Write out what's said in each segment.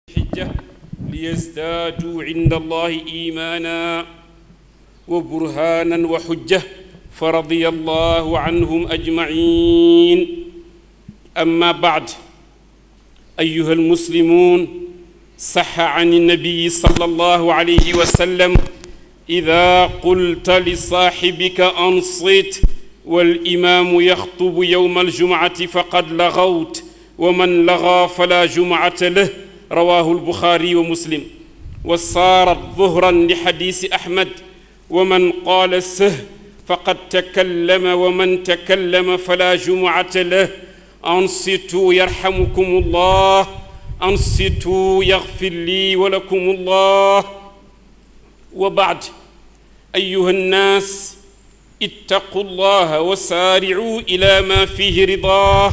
الحجة ليزدادوا عند الله إيمانا وبرهانا وحجة فرضي الله عنهم أجمعين أما بعد أيها المسلمون صح عن النبي صلى الله عليه وسلم إذا قلت لصاحبك أنصت والإمام يخطب يوم الجمعة فقد لغوت ومن لغى فلا جمعة له رواه البخاري ومسلم وصارت ظهرا لحديث أحمد ومن قال سه فقد تكلم ومن تكلم فلا جمعة له أنصتوا يرحمكم الله أنصتوا يغفر لي ولكم الله وبعد أيها الناس اتقوا الله وسارعوا إلى ما فيه رضاه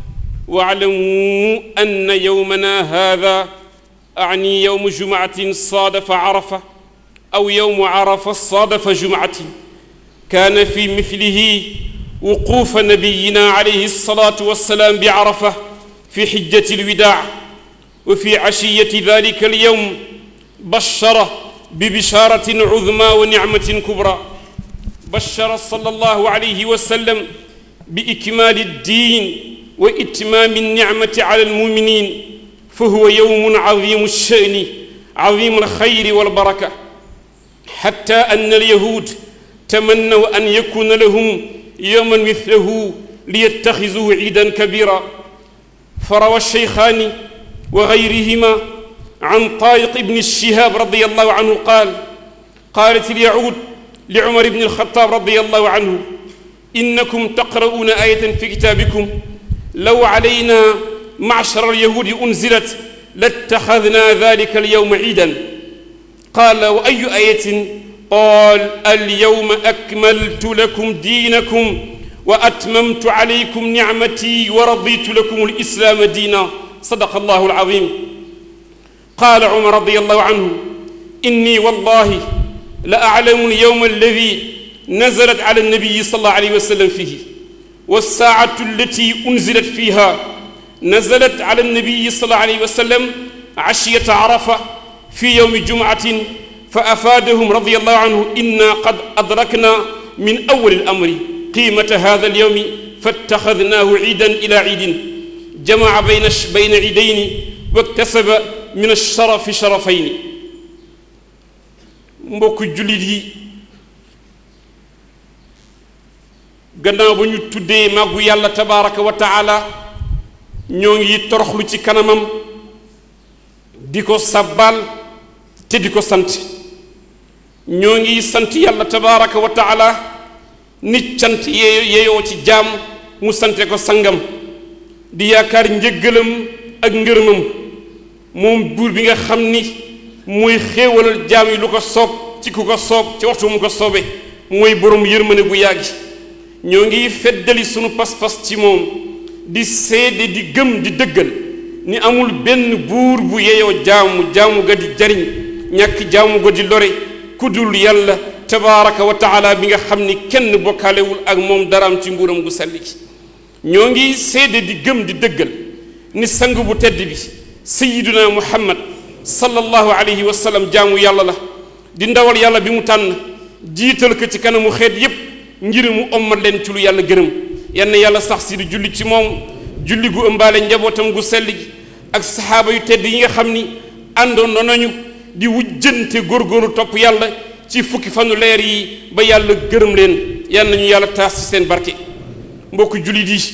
واعلموا أن يومنا هذا أعني يوم جمعة صادف عرفة أو يوم عرفة صادف جمعة كان في مثله وقوف نبينا عليه الصلاة والسلام بعرفة في حجة الوداع وفي عشية ذلك اليوم بشر ببشارة عظمى ونعمة كبرى بشر صلى الله عليه وسلم بإكمال الدين وإتمام النعمة على المؤمنين فهو يوم عظيم الشأن عظيم الخير والبركة حتى أن اليهود تمنوا أن يكون لهم يوما مثله ليتخذوه عيدا كبيرا فروى الشيخان وغيرهما عن طارق بن الشهاب رضي الله عنه قال قالت اليهود لعمر بن الخطاب رضي الله عنه إنكم تقرؤون آية في كتابكم لو علينا معشر اليهود أنزلت لاتخذنا ذلك اليوم عيدا قال وأي آية قال اليوم أكملت لكم دينكم وأتممت عليكم نعمتي ورضيت لكم الإسلام دينا صدق الله العظيم قال عمر رضي الله عنه إني والله لأعلم اليوم الذي نزلت على النبي صلى الله عليه وسلم فيه والساعة التي أنزلت فيها نزلت على النبي صلى الله عليه وسلم عشية عرفة في يوم جمعة فأفادهم رضي الله عنه إنا قد أدركنا من أول الأمر قيمة هذا اليوم فاتخذناه عيدا إلى عيد جمع بين بين عيدين واكتسب من الشرف شرفين mbokk jullit yi gannaaw ba ñu tuddee màggu yàlla tabaraka wa taala ñoo ngi toroxlu ci kanamam di ko sabbal te di ko sant ñoo ngi sant yàlla tabaraka wa taala nit cant yee yeyoo ci jaam mu sante ko sangam di yaakaar njëggalam ak ngërëmam moom buur bi nga xam ni mooy xéewalal jaam yi lu ko soob ci ku ko soob ci waxtu mu ko soobe mooy borom yërmane bu yàggi ñoo ngi feddali sunu pas-pas ci moom di seede di gëm di dëggal ni amul benn buur bu yeyoo jaamu jaamu ga di jariñ ñàkk jaamu ga di lore ku dul yàlla tabaraka wa taala bi nga xam ni kenn bokkaalewul ak moom daraam ci nguuram gu selli gi ñoo ngi seede di gëm di dëggal ni sang bu tedd bi sayiduna muhammad sallallahu alayhi wa sallam jaamu yàlla la di ndawal yàlla bi mu tànn jiital ko ci kanamu xeet yépp ngir mu ommat leen ci lu yàlla gërëm yann yàlla sax si di julli ci moom julli gu ëmbaale njabootam gu sell gi ak saxaaba yu tedd yi nga xam ni àndoon nañu di wujjante góorgóorlu topp yàlla ci fukki fanu leer yi ba yàlla gërëm leen yal nañu yàlla taas ci seen barke mbokk jullit yi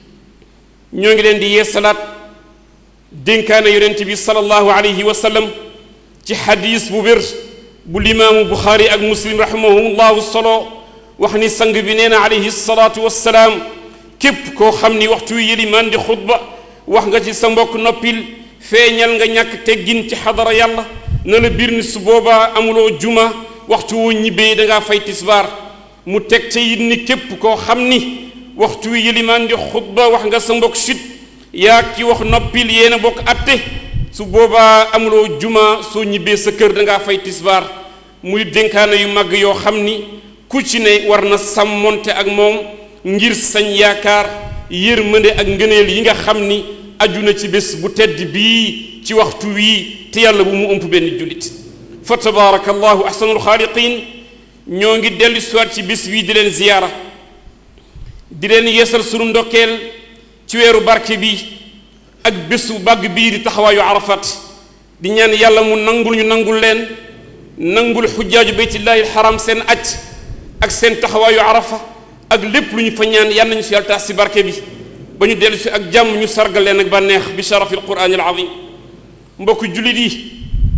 ñoo ngi leen di yeesalaat dénkaane yonent bi sallallahu alayhi wa sallam ci xadiis bu wér bu limaamu buxaari ak muslim rahimahumullahu solo wax ni sang bi nee na alayhi salaatu wassalaam képp koo xam ni waxtu wi yëlimaan di xutba wax nga ci sa mbokk noppil feeñal nga ñàkk teggin ci xadara yàlla na la biir ni su boobaa amuloo juma waxtu woo ñibbee dangaa fay tisbaar mu teg ca it ni képp koo xam ni waxtu wi yëlimaan di xutba wax nga sa mbokk sit yaa ki wax noppil yéen a bokk atte su boobaa amuloo juma soo ñibbee sa kër dangaa fay tisbaar muy dénkaane yu mag yoo xam ni ku ci ne war na sàmmonte ak moom ngir sañ yaakaar yërmande ak ngëneel yi nga xam ni aju na ci bés bu tedd bii wii ci waxtu wii te yàlla bu mu ëmp benn jullit fa tabaraka allahu ahsanul xaaliqin ñoo ngi dellu siwaat ci bis bii di leen ziyaara di leen yeesal sunu ndokkeel ci weeru barke bi ak bésu bàgg bii di taxawaayu arafat di ñaan yàlla mu nangul ñu nangul leen nangul xujjaaju beytillahi alxaram seen aj ak seen taxawaayu arafa ak lépp lu ñu fa ñaan yal nañu si yàlla taas si barke bi ba ñu dellu si ak jàmm ñu sargal leen ak bànneex bi sharafi alquran al azim mbokk jullit yi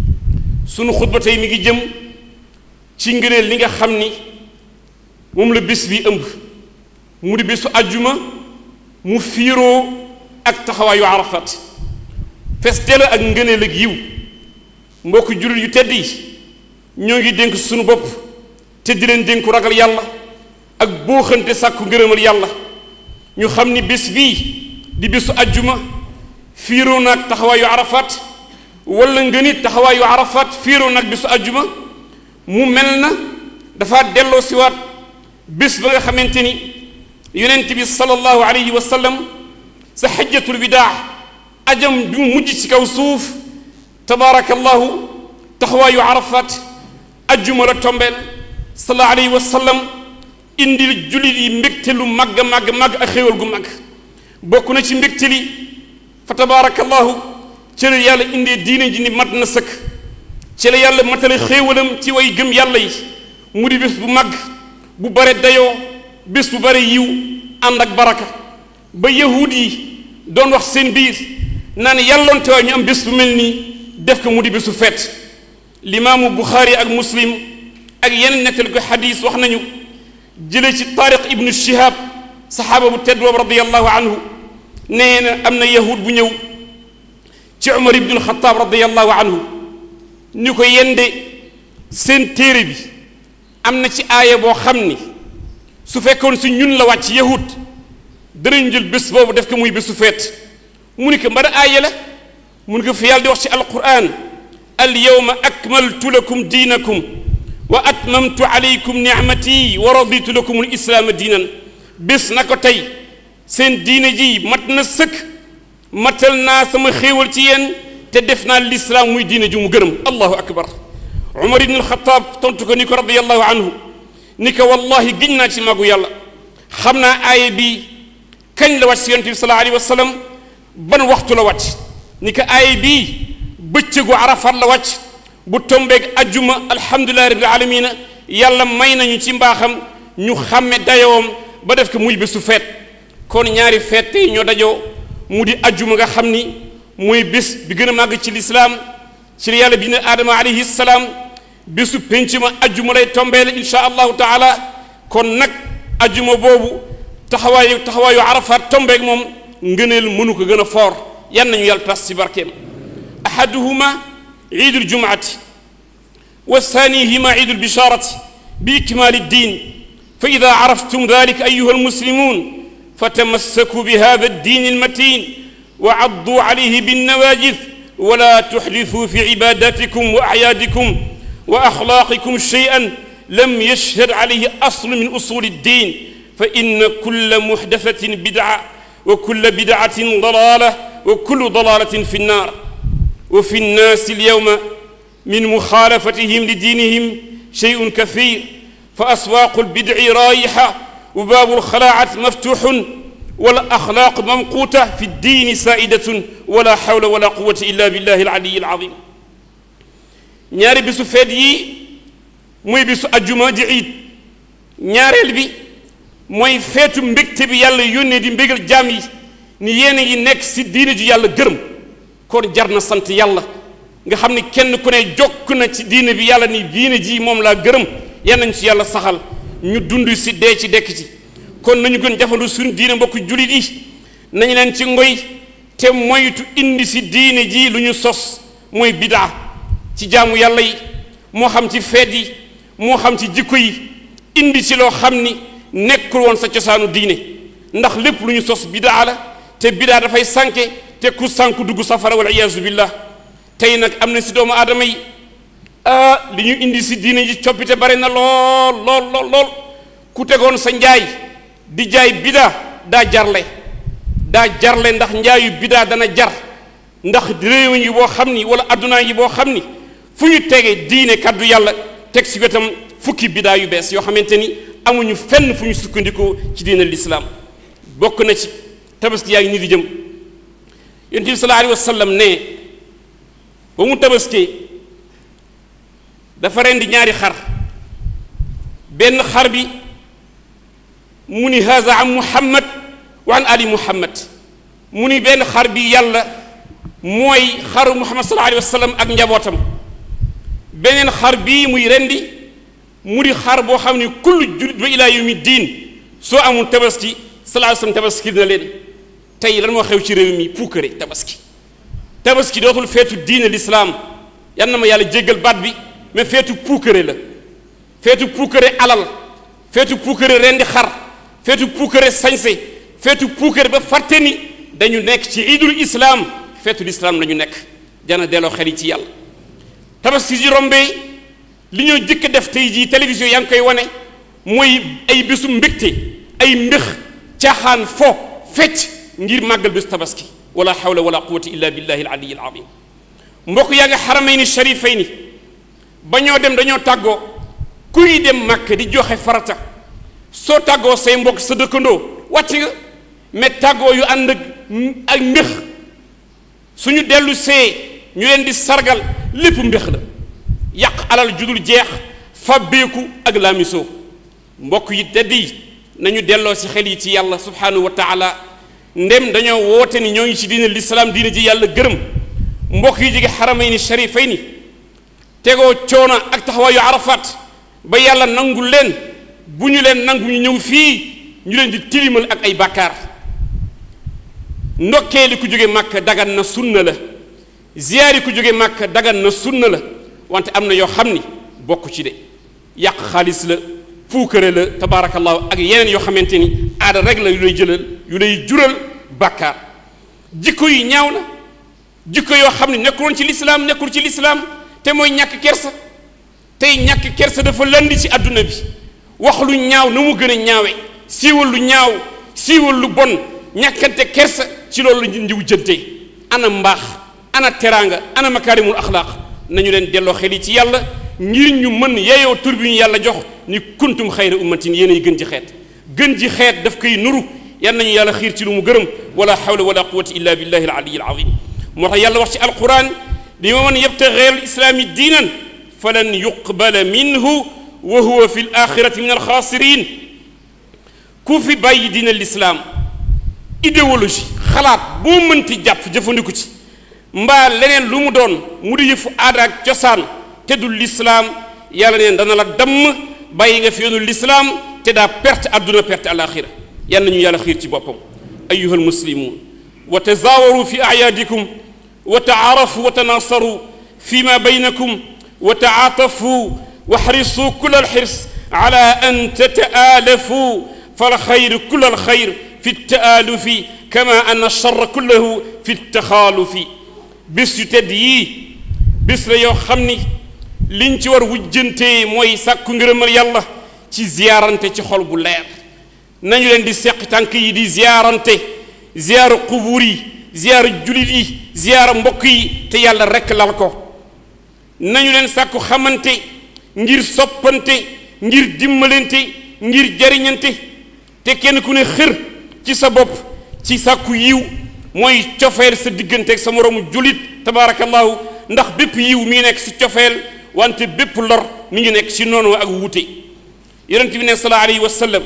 sunu xutba tey mi ngi jëm ci ngëneel li nga xam ni moom la bés bi ëmb mu di bésu ajjuma mu fiiroo ak taxawaayu arafat fes dell ak ngëneel ak yiw mbokk jullit yu tedd yi ñoo ngi dénk sunu bopp te di leen dénku ragal yàlla ak booxante sàkku ngërëmal yàlla ñu xam ni bés bii di bésu ajjuma fiiroo naag taxawaayu arafat wala nga nit taxawaayu arafat fiiroo naag bésu ajjuma mu mel na dafa delloo siwaat bés ba nga xamante ni yonent bi sallallahu alayhi wa sallam sa xajjatul bidaa ajam bi mu mujj ci kaw suuf tabaarakallahu taxawaayu arafat ajjuma la tombeel sallallahu alayhi wa sallam indil jullit yi mbégte lu màgg màgg màgg ak xéewal gu màgg bokk na ci mbégte li fa tabaarakallahu ci la yàlla indee diine ji ni mat na sëkk ci la yàlla matale xéewalam ci way gëm yàlla yi mu di bés bu màgg bu bare dayoo bés bu bare yiw ànd ak baraka ba yahuud yi doon wax seen biir naan yàlloonte waa ñu am bés bu mel nii def ko mu di bésu feet limaamu buxaari ak muslim ak yeneen nettali ko xadis wax nañu jëlee ci taariq ibnu shihab saxaaba bu tedd boobu radiallahu anhu nee na am na yahud bu ñëw ci umar ibnu alxataab radiallahu anhu ni ko yende seen téere bi am na ci aaya boo xam ni su fekkoon si ñun la wàcc yahud danañ jël bés boobu def ko muy bésu feet mu ni ko mbara aaya la mu ni ko fi yàlla di wax ci alquran al yawma akmaltu lakum diinakum wa atmamtu alaykum nicmati wa raditu lakum al islaama diinan bés na ko tey seen diine ji mat na sëkk matal naa sama xéewal ci yéen te def naa lislaam muy diine ji mu gërëm allahu akbar umar ibn alxataab tontu ko ni ko radiallahu anhu ni ko wallahi giñ naa ci magu yàlla xam naa aaya bi kañ la wàcc si yonent bi sallallahu alayhi wa sallam ban waxtu la wàcc ni ko aaya bii bëccëgu arafat la wàcc bu tombeeg ajjuma alhamdulilahi rabbil alamina yàlla may nañu ci mbaaxam ñu xàmme dayoom ba def ko muy bésu feet kon ñaari feet tey ñoo dajoo mu di ajjuma nga xam ni mooy bés bi gën a màgg ci lislaam ci la yàlla bi ne aadama alayhi salaam bésu penc ma ajjuma lay tombeele insha allahu taala kon nag ajjuma boobu taxawaayu taxawaayu arafat tombeeg moom ngëneel mënu ko gën a foor yan nañu yàlla tas ci barkeem ahaduhuma عيد الجمعة والثانيهما عيد البشارة بإكمال الدين فإذا عرفتم ذلك أيها المسلمون فتمسكوا بهذا الدين المتين وعضوا عليه بالنواجذ ولا تحدثوا في عباداتكم وأعيادكم وأخلاقكم شيئا لم يشهد عليه أصل من أصول الدين فإن كل محدثة بدعة وكل بدعة ضلالة وكل ضلالة في النار وفي الناس اليوم من مخالفتهم لدينهم شيء كثير فأسواق البدع رايحة وباب الخلاعة مفتوح والأخلاق ممقوتة في الدين سائدة ولا حول ولا قوة إلا بالله العلي العظيم ñaari bisu feet yi mooy bisu ajjuma di iid ñaareel bi mooy feetu mbégte bi yàlla yónnee di mbégal jaam yi ni yéen a ngi nekk si diine ju yàlla gërëm kon jar na sant yàlla nga xam ni kenn ku ne jokk na ci diine bi yàlla ni diine ji moom laa gërëm yan nañ ci yàlla saxal ñu dund si dee ci dekk ci kon nañu gën jafandu suñu diine mbokk jullit yi nañu leen ci ngoy te moytu indi si diine ji lu ñu sos mooy bidaa ci jaamu yàlla yi moo xam ci feet yi moo xam ci jikko yi indi si loo xam ni nekkul woon sa cosaanu diine ndax lépp lu ñu sos bidaa la te bidaa dafay sànke te ku sànku dugg safara wal iyaazu billah tey nag am na si doomu aadama yi ah li ñu indi si diine ji coppite bare na lool lool lool lool ku tegoon sa njaay di jaay bidaa daa jarle daa jarle ndax njaayu bidaa dana jar ndax réew yi boo xam ni wala addunaa yi boo xam ni fu ñu tege diine kaddu yàlla teg si wetam fukki bidaa yu bees yoo xamante ni amuñu fenn fu ñu sukkandikoo ci diine lislaam bokk na ci tabaski yaa ngi ni di jëm yonent bi sallallahu alayhi wa sallam ne ba mu tabaskee dafa rendi ñaari xar benn xar bi mu ni haza an muhammad wa an ali muhammad mu ni benn xar bi yàlla mooy xaru muhammad sallallahu alayhi wa sallam ak njabootam beneen xar bii muy rendi mu di xar boo xam ne kullu julit ba ilaa yawmi diin soo amul tabaski sallallahu alayhi wa sallam tabaski dina leen tey lan moo xew ci réew mi puukare tabaski tabaski dootul feetu diine lislaam yan na ma yàlla jéggal baat bi mais feetu puukare la feetu puukare alal feetu puukare rendi xar feetu puukare sañse feetu puukare ba fàtte ni dañu nekk ci idul islaam feetu lislaam la ñu nekk jana delloo xel yi ci yàlla tabaski ji rombee li ñoo jëkk def tey jii télévision yaa ngi koy wane mooy ay bésu mbégte ay mbéx caaxaan fo fecc ngir màggal bésu tabaski wala hawla wala quwata illa billahi alaliyi alazim mbokk yaa nga xaramayni sharifayni ba ñoo dem dañoo tàggoo kuy dem màkk di joxe farata soo tàggoo say mbokk sa dëkkandoo wàcc nga mais tàggoo yu ànd ak ak mbéx suñu dellu see ñu leen di sargal lépp mbéx la yàq alal judul jeex fàbbeeku ak laamisoo mbokk yi tedd yi nañu delloo si xel yi ci yàlla subhanahu wa taala ndem dañoo woote ni ñoo ngi ci diine lislaam diine ji yàlla gërëm mbokk yi jege xaramayni sharifayni tegoo coono ak taxawaayu arafat ba yàlla nangu leen bu ñu leen nangu ñu ñëw fii ñu leen di tilimal ak ay bàkkaar ndokkee li ku jóge màkk dagan na sunna la ziyaari ku jóge màkk dagan na sunna la wante am na yoo xam ni bokk ci de yàq xaalis la puukare la tabaarakallahu ak yeneen yoo xamante ni aada rek la yu lay jëlal yu lay jural bàkkaar jikko yi ñaaw na jikko yoo xam ne nekkuloon ci lislaam nekkul ci lislaam te mooy ñàkk kersa tey ñàkk kersa dafa landi ci àdduna bi wax lu ñaaw na mu gën a ñaawe siiwal lu ñaaw siiwal lu bon ñàkkante kersa ci loolu la ndiw jëntee ana mbaax ana teraanga ana makaarimul axlaaq nañu leen delloo xel yi ci yàlla ngir ñu mën yeyoo tur bi ñu yàlla jox ni kuntum xayra ummatin yéen ay gën ji xeet gën ji xeet daf koy nuru yan nañu yàlla xiir ci lu mu gërëm wala hawla wala quwata illa billahi al aliyi al azim moo tax yàlla wax ci alquran li ma man yabtaxi gayra al islaami diinan falan yuqbala minhu wa huwa fi l axirati min alxaasirin ku fi bàyyi diina lislaam idéologie xalaat boo mënti jàpp jëfandiku ci mbaa leneen lu mu doon mu di yëfu aada ak cosaan te du lislaam yàlla neen dana la damm bàyyi nga fi yoonu lislaam te daa perte àdduna perte alaxira yal nañu yàlla xiir ci boppam ayuha almuslimun wa tazaawaru fi ayaadikum wa taarafu wa tanaasaru fi ma baynakum wa taatafu wa xrisu kul alxirs ala an tataalafu falxayr kul alxayr fi taalufi kama an alchar kullahu fi taxaalufi bés yu tedd yii bés la yoo xam ni liñ ci war wujjantee mooy sàkku ngërëmal yàlla ci ziyaarante ci xol bu leer nañu leen di seq tànk yi di ziyaarante ziyaara qubuur yi ziyaara julit yi ziyaara mbokk yi te yàlla rekk lal ko nañu leen sàkku xamante ngir soppante ngir dimbalante ngir jariñante te kenn ku ne xër ci sa bopp ci sàkku yiw mooy cofeel sa diggante ak sa moroomu julit tabaarakallahu ndax bépp yiw mi ngi nekk si cofeel wante bépp lor mi ngi nekk si noonu ak wuute yonent bi ne sallallahu alayhi wa sallam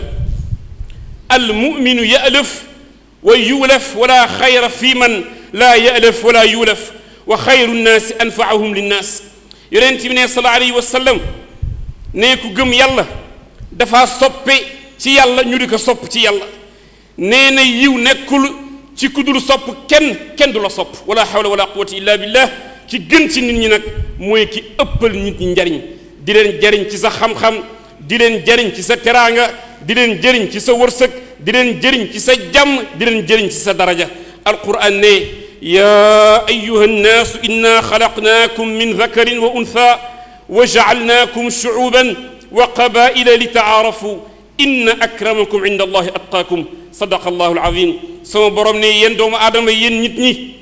al muminu yalaf wa yulaf wala xayra fi man laa yalaf wala yulaf wa xayru nnaasi anfaahum linnaas yonent bi ne sallallahu alayhi wa sallam ne ku gëm yàlla dafa soppe ci yàlla ñu di ko sopp ci yàlla nee na yiw nekkul ci ku dul sopp kenn kenn du la sopp wala hawla wala quwwata illa billah ki gën ci nit ñi nag mooy ki ëppal nit ñi njariñ di leen jariñ ci sa xam-xam di leen jariñ ci sa teraanga di leen jëriñ ci sa wërsëg di leen jëriñ ci sa jàmm di leen jëriñ ci sa daraja alquran ne ya ayuha nnaasu inna xalaqnaakum min dakarin wa untha wa jacalnaakum shucuuban wa qabaila li tacaarafu inna akramakum inda allahi atqaakum sadaqa allahu alazim sama borom ne yéen doomu aadama yéen nit ñi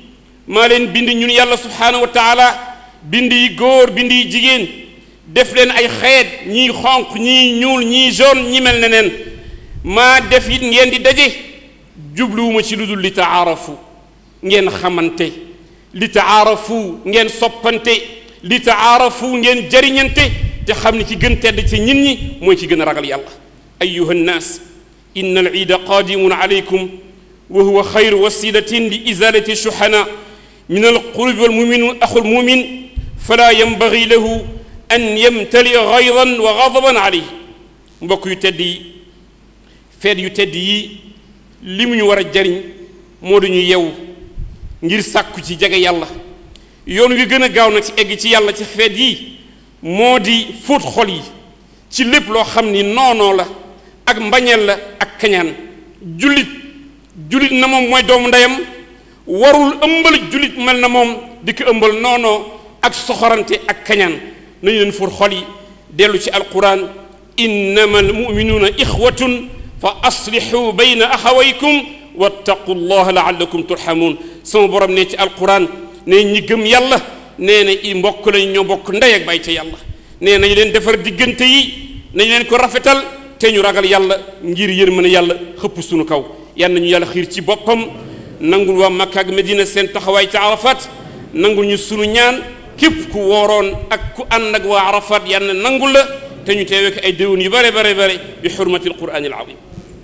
maa leen bind ñun yàlla subhaanahu wa taala bind yi góor bind yi jigéen def leen ay xeet ñii xonq ñii ñuul ñii jaune ñi mel ne neen maa def it ngeen di daje jubluwuma ci lu dul li taarafu ngeen xamante li taarafu ngeen soppante li taarafu ngeen jariñante te xam ne ci gën tedd ci nit ñi mooy ci gën a ragal yàlla ayuha nnaas inna al iida qaadimun alaykum wa huwa xayru wasilatin li izalati shuhana min alqulubi walmuminu axu lmumin fala yanbagi lahu an yamtalia gaydan wa gadaban alayh mbokk yu tedd yi feet yu tedd yi li mu ñu war a jariñ moo duñu yew ngir sàkku ci jege yàlla yoon wi gën a gaaw nag ci egg ci yàlla ci feet yi moo di fóot xol yi ci lépp loo xam ni noonoo la ak mbañeel la ak kañaan jullit jullit na moom mooy doomu ndeyam warul ëmbal jullit mel na moom di ko ëmbal noonoo ak soxorante ak kañaan nañu leen fóot xol yi dellu ci alquran innama almuminuuna ixwatun fa aslixu bayna axawaykum wattaqu llaha laallakum turhamuun sama borom ne ci alquran ne ñi gëm yàlla nee na i mbokk lañ ñoo bokk ndey ak bay ca yàlla nee nañu leen defar diggante yi nañu leen ko rafetal te ñu ragal yàlla ngir yërmande yàlla xëpp sunu kaw yal nañu yàlla xiir ci boppam nangul waa Makka ak Medina seen taxawaay ca Arafat nangul ñu sunu ñaan képp ku wooroon ak ku ànd ak waa Arafat yal na nangul la te ñu teewee ko ay déwén yu bare bare bare bi xurmati alquraan alazim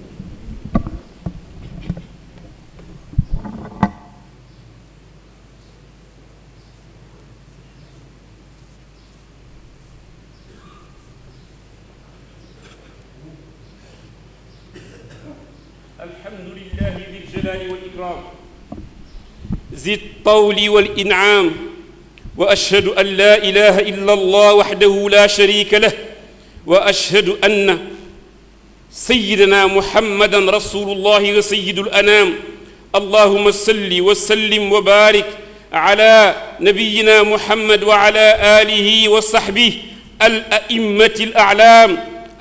الحمد لله ذي الجلال والإكرام ذي الطول والإنعام وأشهد أن لا إله إلا الله وحده لا شريك له وأشهد أن سيدنا محمدا رسول الله وسيد الأنام اللهم صل وسلم وبارك على نبينا محمد وعلى آله وصحبه الأئمة الأعلام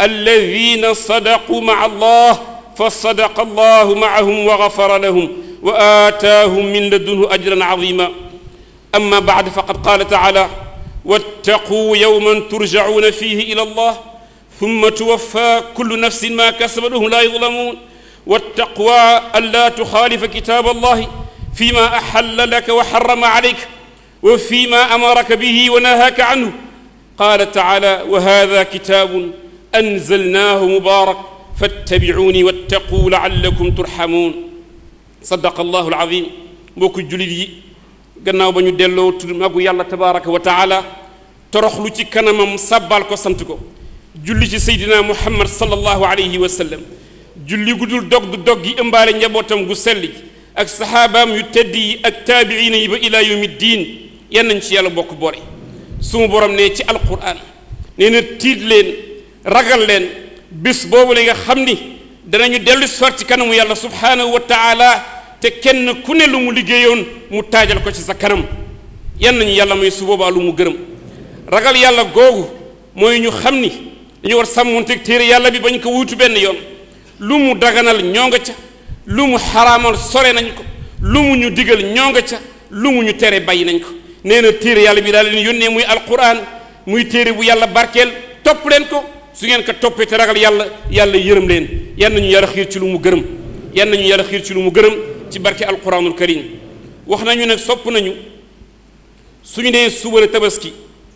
الذين صدقوا مع الله فصدق الله معهم وغفر لهم وآتاهم من لدنه أجرا عظيما أما بعد فقد قال تعالى واتقوا يوما ترجعون فيه إلى الله ثم توفى كل نفس ما كسبت وهم لا يظلمون والتقوى ألا تخالف كتاب الله فيما أحل لك وحرم عليك وفيما أمرك به ونهاك عنه قال تعالى وهذا كتاب أنزلناه مبارك fattabi'uuni wattaquu la'allakum turhamuun sadaqa allahu alazim mbokku jullit yi gannaaw ba ñu delloo tudd magu yàlla tabaraka wa taala toroxlu ci kanamam sàbbaal ko sant ko julli ci seydina muhammad sallallahu alayhi wa sallam julli gu dul dog du dog gi ëmbaale njabootam gu selli ak saxaabaam yu tedd yi ak taabiina yi ba ilaa yawmi diin yan nañ ci yàlla bokk boole sumu borom ne ci alquran nee na tiit leen ragal leen bis boobu la nga xam ni danañu dellu si ci kanamu yàlla subhaanahu wa taala te kenn ku ne lu mu liggéeyoon mu taajal ko ci sa kanam yan nañu yàlla may su boobaa lu mu gërëm ragal yàlla googu mooy ñu xam ni dañu war sàmmonteeg téere yàlla bi bañ ko wuutu benn yoon lu mu daganal ñoo nga ca lu mu xaraamal sore nañ ko lu mu ñu digal ñoo nga ca lu mu ñu tere bàyyi nañ ko nee na téere yàlla bi daal leen yónnee muy alquran muy téere bu yàlla barkeel topp leen ko su ngeen ko toppee te ragal yàlla yàlla yërëm leen yan nañu yàlla xiir ci lu mu gërëm yan nañu yàlla xiir ci lu mu gërëm ci barke alquranul karim wax nañu nag sopp nañu suñu nee suba la tabaski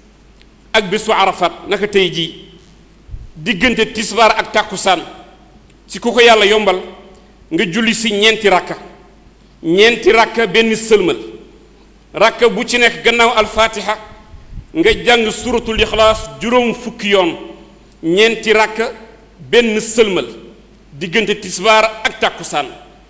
ak bésu arafat naka tey jii diggante tisbaar ak tàkkusaan ci ku ko yàlla yombal nga julli si ñeenti rakka ñeenti rakka benn sëlmal rakka bu ci nekk gannaaw alfatiha nga jàng suratul ixlaas juróom fukki yoon ñeenti rakka benn sëlmal diggante tisbaar ak tàkkusaan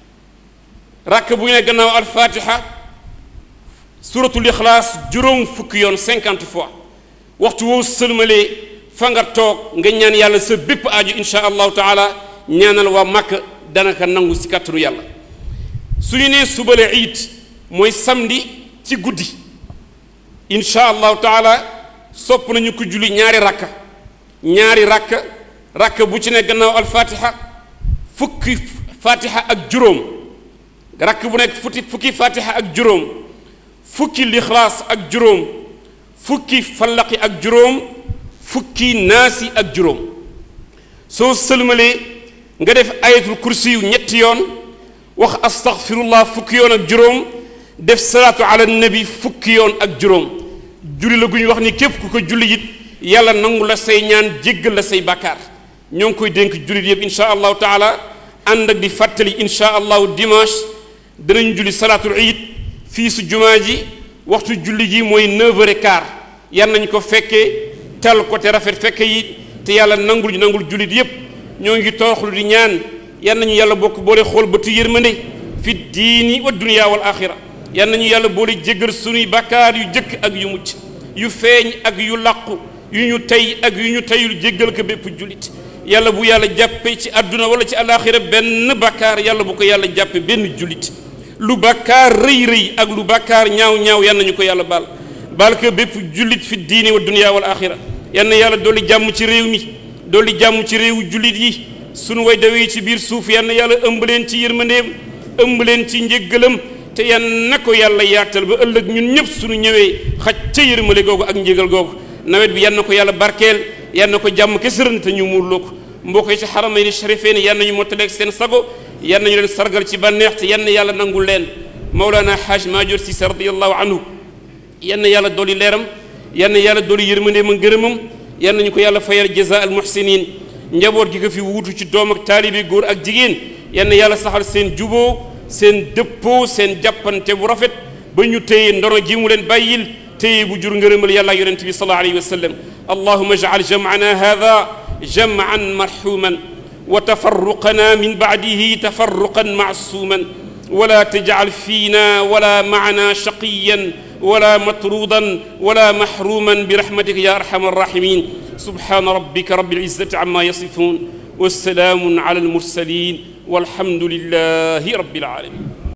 rakka bu ne gannaaw alfatiha suratul ixlaas juróom fukki yoon cinquante fois waxtu woo sëlmalee fa nga toog nga ñaan yàlla sa bépp aju insha allahu taala ñaanal waa màkk danaka nangu si kàttanu yàlla su ñu nee suba la iid mooy samedi ci guddi insha allahu taala sopp nañu ko julli ñaari rakka ñaari rakka rakka bu ci ne gannaaw alfatiha fukki fatiha ak juróom rakk bu nekk futi fukki fatiha ak juróom fukki lixlaas ak juróom fukki fallaqi ak juróom fukki naasi ak juróom soo sëlmalee nga def ayatul kursi yu ñetti yoon wax astaghfirullah fukki yoon ak juróom def salaatu ala nabi fukki yoon ak juróom julli la gu ñu wax ni képp ku ko julli it yàlla nangu la say ñaan jéggal la say bàkkaar ñoo ngi koy dénk jullit yëpp insha allahu taala ànd ak di fàttali insha allahu dimanche danañ julli salaatul iid fii su jumaa ji waxtu julli ji mooy 9h15 yan nañ ko fekkee tal ko te rafet fekke yi te yàlla nangul ñu nangul jullit yëpp ñoo ngi toroxlu di ñaan yan nañu yàlla bokk boole xool bëtu yërmande fi diini wa dunya wal axira yan nañu yàlla boole jéggal sunuy bakkaar yu jëkk ak yu mucc yu feeñ ak yu làqu yu ñu tey ak yu ñu teyul jéggal ko bépp jullit yàlla bu yàlla jàppe ci àdduna wala ci alaxira benn bakkaar yàlla bu ko yàlla jàppe benn jullit lu bakkaar rëy rëy ak lu bakkaar ñaaw ñaaw yan nañu ko yàlla baal baal ko bépp jullit fi diini wa dunya wal axira yan na yàlla dolli jàmm ci réew mi dolli jàmm ci réewu jullit yi sunu way dawee ci biir suuf yan na yàlla ëmb leen ci yërmandeem ëmb leen ci njéggalam te yan na ko yàlla yaatal ba ëllëg ñun ñëpp suñu ñëwee xaj ca yërmale googu ak njégal googu nawet bi yan na ko yàlla barkeel yan na ko jàmm kesërën te ñu muurloo ko mbokk yi ci xaramay ni sharifee ni yan nañu mottaleeg seen sago yan nañu leen sargal ci bànneex te yan na yàlla nangul leen Mawlana Haj Maajoor Sise radiyallahu anhu yan na yàlla dolli leeram yan na yàlla dolli yërmandeem ak ngërëmam yan nañu ko yàlla fayal jaza al muhsinin njaboot gi ko fi wuutu ci doom ak taalibe góor ak jigéen yan na yàlla saxal seen juboo seen dëppoo seen jàppante bu rafet ba ñu téye ndono ji mu leen bàyyil téye bu jur ngërëmal yàlla yonent bi sallallahu alayhi wa sallam allahuma jacal jamcana hada jamcan marxuman wa tafarruqana min bacdihi tafarruqan macsuuman wala tajcal fiina wala macna shaqiyan ولا مطرودا ولا محروما برحمتك يا ارحم الراحمين سبحان ربك رب العزه عما يصفون والسلام على المرسلين والحمد لله رب العالمين